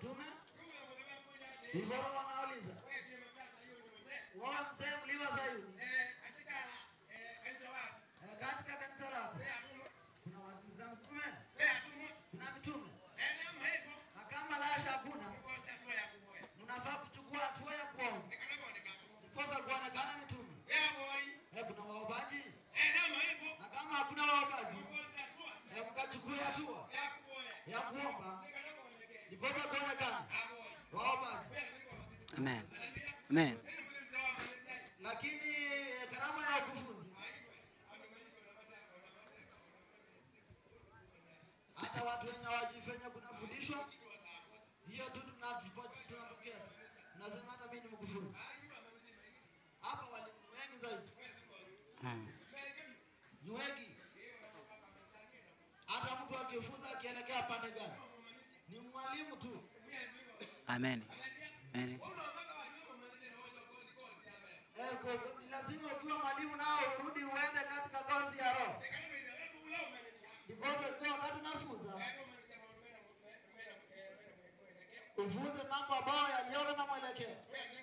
mtume ivoro wanauliza wewe mzee mliwa Sayuni Eh, katika kanisa lako kuna watu kuna mtume kuna mtume na kama lasha hakuna mnafaa kuchukua hatua ya kuomba ndiposa kuonekana mitume Eh, kuna waombaji na kama hakuna waombaji eh, mkachukue hatua ya kuomba ndiposa kuonekana waombaji Amen. Amen. lakini eh, karama ya ukufunzi hata watu wenye wajifanya kunafundishwa hiyo tu tunatupo- tunapokea tu. Mnasema hata mimi ni mkufunzi hapa walimu ni wengi zaidi Mm. ni wengi hata mtu akifunza akielekea pande gani ni mwalimu tu Amen. Amen. eh, kwa- kwa- ni lazima ukiwa mwalimu nao urudi uende katika kozi ya roho ndiposa ukiwa wakati unafunza ufunze mambo ambayo yaliona na mwelekeo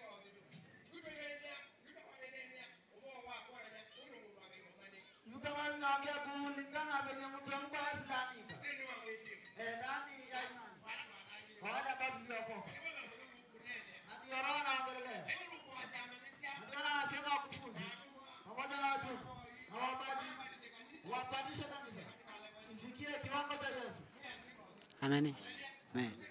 Hivi kama ninaongea kulingana na venye mtu amko asilanika eh, ndani ya imani kwa wale ambao tuliokoka na ndio roho anaongelelea Na ndio anasema wakufunzi pamoja na wajumbe na waombaji wapandishe kanisa ifikie kiwango cha Yesu Amen. Amen.